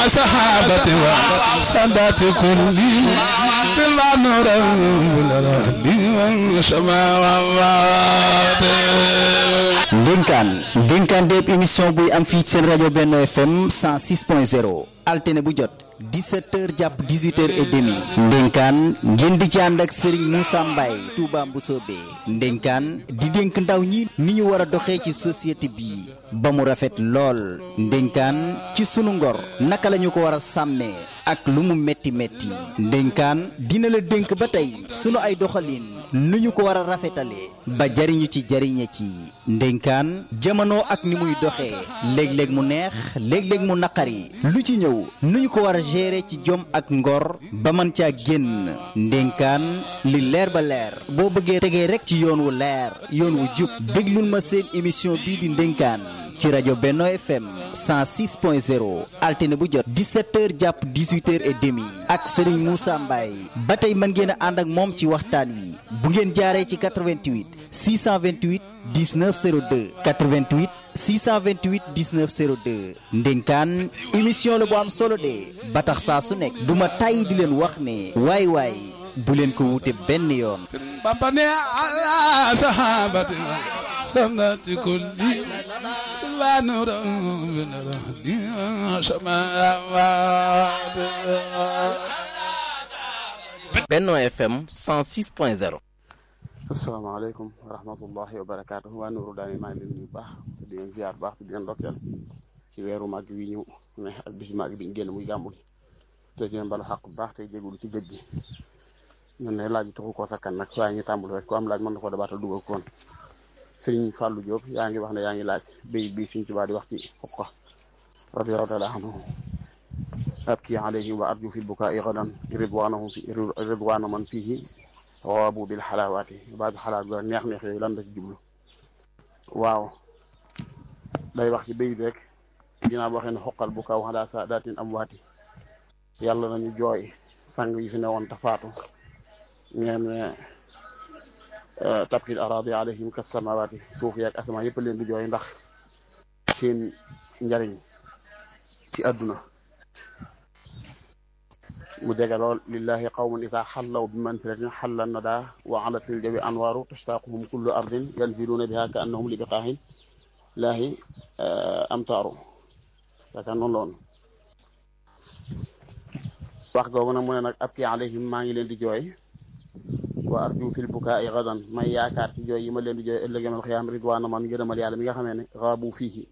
صحابة وسادات كل بالمعنور بالرهد والسماوات ndénkaan ndénkaan déeb émission buy am fii seen rajo Benno FM 106.0 altine bu jot 17h jàpp 18h et demi ndénkaan ngeen di ci ànd ak Serigne Moussa Mbaye Touba Mboussobé ndénkaan di dénk ndaw ñi ni ñu war a doxee ci société bi ba mu rafet lool ndénkaan ci sunu ngor naka la ñu ko war a sàmmee ak lu mu metti metti ndénkaan dina la dénk ba tey sunu ay doxalin nu ñu ko war a rafetalee ba jariñu ci jariñe ci ndénkaan jamono ak ni muy doxee léeg-léeg mu neex léeg-léeg mu naqari lu ci ñëw nu ñu ko war a gérer ci jom ak ngor ba mën caa génn ndénkaan li leer ba leer boo bëggee tegee rek ci yoon wu leer yoon wu jub déglul ma seen émission bii di ndénkaan ci rajo Benno FM 106.0 altine bu jot 17h jàpp 18h et demi ak Serigne Moussa Mbaye ba tey mën ngeen a ànd ak moom ci waxtaan wi bu ngeen jaaree ci 88 628 19 02 88 628 19 02 ndénkaan émission la bu am solo de ba tax saa su nekk duma tàyyi di leen wax ne waay waay bu leen ko wute benn yoon Bamba ne ala sahabati samnati kulli wa nura min rahdi samawat Benno FM 106.0 asalaamaaleykum wa rahmatullahi wa barakaatu waa Nuuru daani maa ngi leen nuyu baax di leen ziar baax di leen ndokkeel ci weeru màgg wi ñu ne ak bisu màgg bi ñu génn muy gàmmu gi te di leen balu xaq bu baax tey jégalu ci gëj gi ñun ne laaj taxu koo sakkan nag waaye ñu tàmbul rek ku am laaj mën na ko dabaatal dugal koon Sëriñ Fàllu Jóob yaa ngi wax ne yaa ngi laaj béy bii Sëriñ Tuubaa di wax ci xoqa radiyallaahu taala anhu abki alayhim wa arju fi bukaa'i gadan ridwaanahum fi ridwaana man fiihi waabu bil xalaawaati baatu xalaat ga neex neex yooyu lan la ci jublu waaw day wax ci béy bi rek dinaa waxee ne xoqal bu kaw xalaa saadaatin am waati yàlla nañu jooy sang yi fi ne woon tafaatu ngeen ne tabkil araadi alayhim kas samawaati suuf yaag asamaan yëpp leen di jooy ndax seen njariñ ci àdduna mu jege lool lillahi qawmun ida xallaw bi mansilatin xalla nada wa alatil jawi anwaaru tashtaquhum kullu ardin yanziluuna biha ka annahum li biqaahin laahi amtaaru yaakaar noonu loon wax googu nag mu ne nag abki alayhim maa ngi leen di jooy wa arju fil bukaai gadan may yaakaar ci jooy yi ma leen di jooy ëllëg yamal xiyaam ridwaana man ngërëmal yàlla mi nga xamee ne xaabu fiihi